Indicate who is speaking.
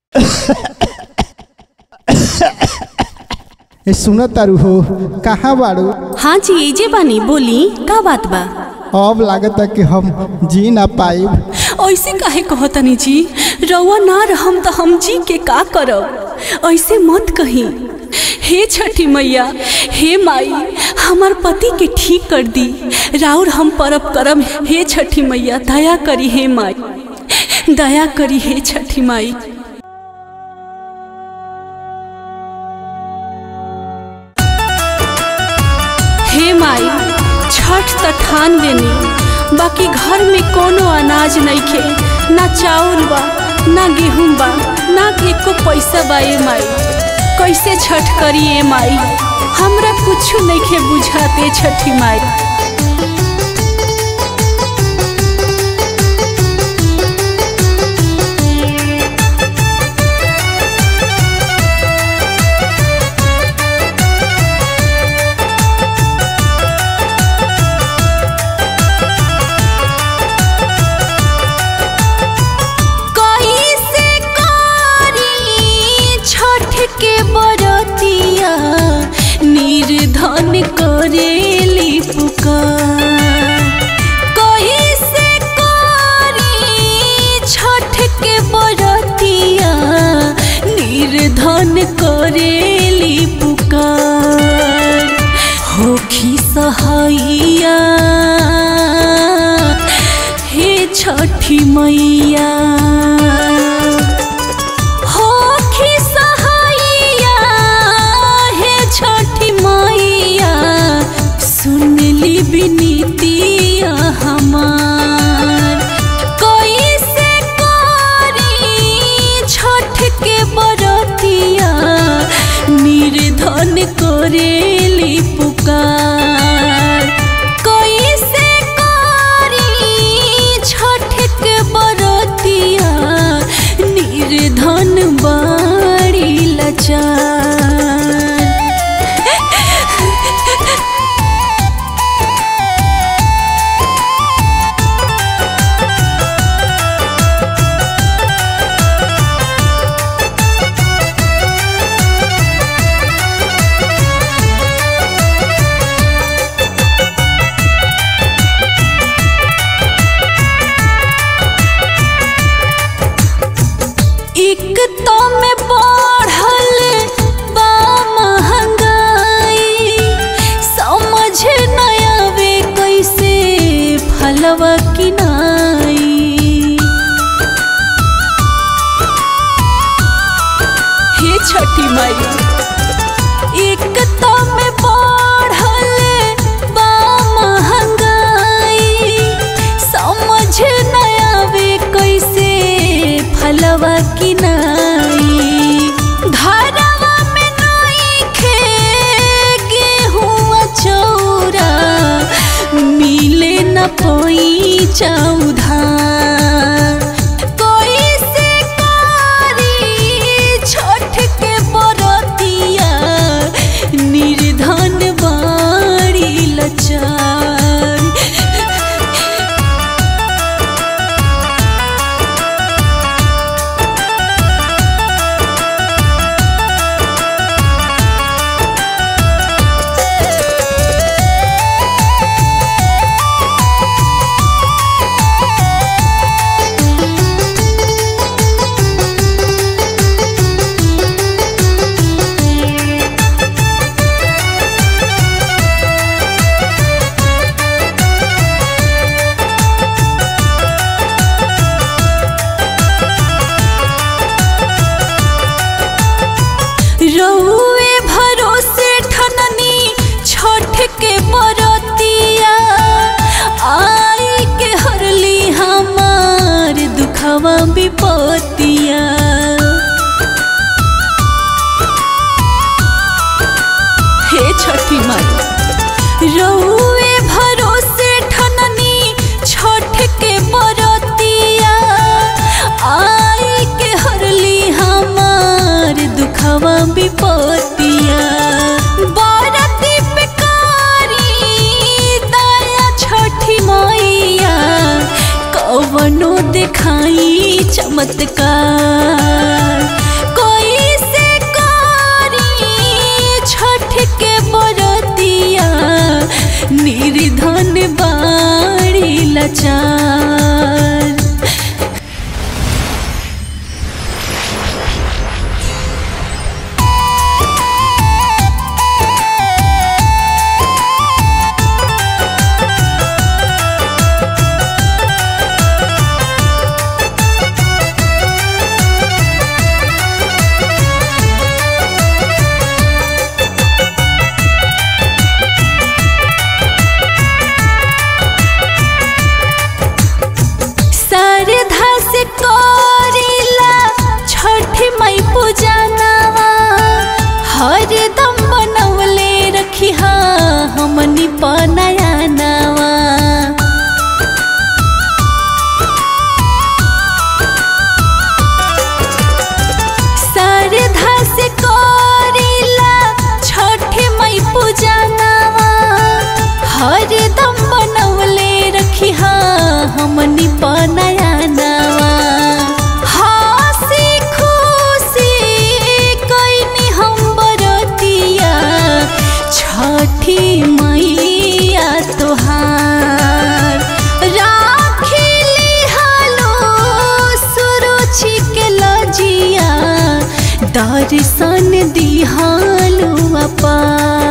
Speaker 1: ए सुन तारू हो कहाँ बाड़ू
Speaker 2: हाँ जी एजे बानी बोली का बात बा
Speaker 1: अब लागता कि हम जी ना पाइब
Speaker 2: ऐसे काहे कहतनी जी रउआ ना रहम तो हम जी के का करब ऐसे मत कही हे छठी मैया हे माई हमार पति के ठीक कर दी राउर हम परब करम हे छठी मैया दया करी हे माई दया करी हे छठी माई हे माई छठ त ठान लेनी बाकी घर में कोनो अनाज नइखे ना चाउर बा ना गेहूं बा ना एको पैसा बा ए माई कैसे छठ करी ए माई हमरा कुछ नइखे बुझाते छठी माई कैसे करी छठ के बरतिया निर्धन करेली पुकार कैसे करी छठ के बरतिया निर्धन करेली पुकार होखी सहैया हे छठी मैया होखी सहैया हे छठी मैया सुनली विनीतिया हमार कैसे करी छठ के बरतिया निर्धन करेली पुकार कैसे करी छठ के बरतिया निर्धन बाड़ी लचार एक तो में बढ़ल बा महंगाई समझ न आवे कैसे फलवा किनाई हे छठी माई एक तो में बढ़ल बा महंगाई समझ न आवे कैसे फलवा किनाई घरवा में नइखे गेहूं चौरा मिले न पई चौधा कैसे करी छठ के बरतिया निर्धन बाड़ी लचार रउए भरोसे ठननी छठ के बरतिया आई के हरली हमार दुखवा विपतिया हे छठी माई रउए भरोसे ठननी छठ के बरतिया आई के हरली हमार दुखवा विपतिया बरती पे कारी दया छठी मैया कवनो दिखाई चमत्कार निर्धन बाड़ी लाचार सरधा से करिला छठ मई पूजनवा हर दम बनवले रखी हमनी पनया नवा सरधा से करिला छठ मई पूजनवा हर दम बनवले रखी हमनी पनया नवा हंसी खुशी कइनी हम बरतिया छठी मैया तोहार राखिली हालो सुरुचि के लजिया दर्शन दिहालो अपार